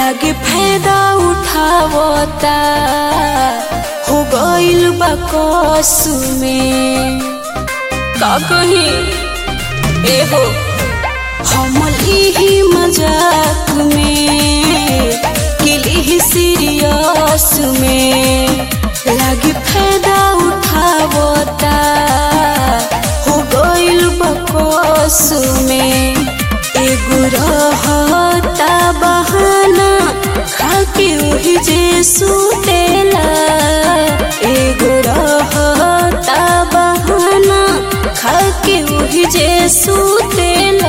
लागे फायदा उठावता हो गइल बा कसु में का कही ए हो हम लिही मजाक में किली सीरियस में लागे फायदा उठावता हो गइल बा कसु में एगो रहता बहाना खाके ओही जे सुतेला एगो रहता बहाना खाके ओही जे सुतेला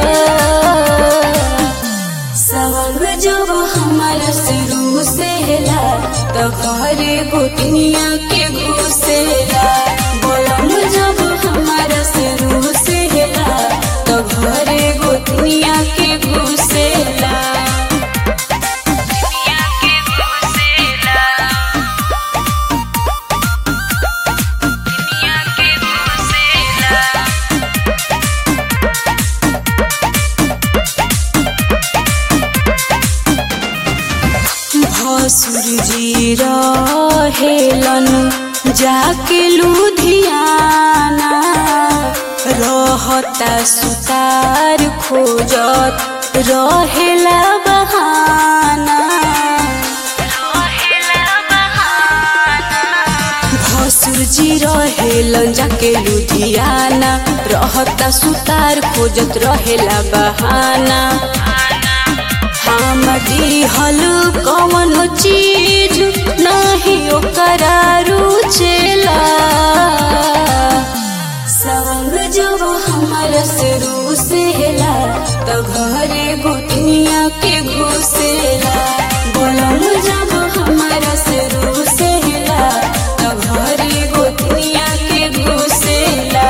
सवंग जब हमारा शुरू से हेला तो घरे गोतनिया के घुसेला बोलम जब हमारा शुरू से हेला तो घरे गोतनिया के घुसेला भसुर जी रहेलन जाके लुधियाना रहता सुतार खोजत रहेला बहाना भसुर जी रहेलन जाके लुधियाना रहता सुतार खोजत रहेला बहाना हम दिहल कवन चीज नहीं ओकरा रुचेला संग जब हमारा शुरू से हेला तो घरे गोतनिया के घुसेला बोलम जब हमारा शुरू से हेला तो घरे गोतनिया के घुसेला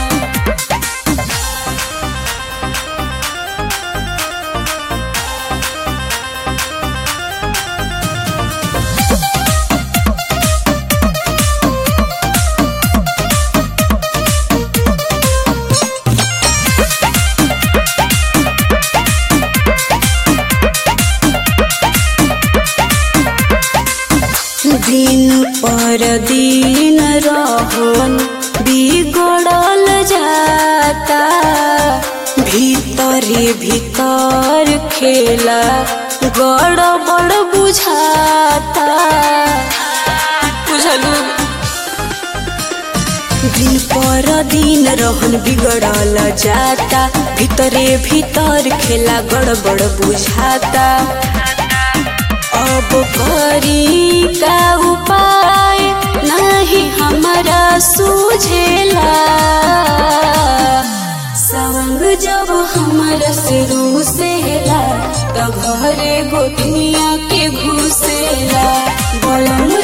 दिन पर दिन रहन बिगड़ल जाता भीतरे भीतर खेला गड़बड़ बुझाता बुझलू दिन पर दिन रहन बिगड़ल जाता भीतरे भीतर खेला गड़बड़ बुझाता अब करी का उपाय नहीं हमारा सूझेला संग जब हमारा शुरू से हेला तो घरे गोतनिया के घुसेला बोलम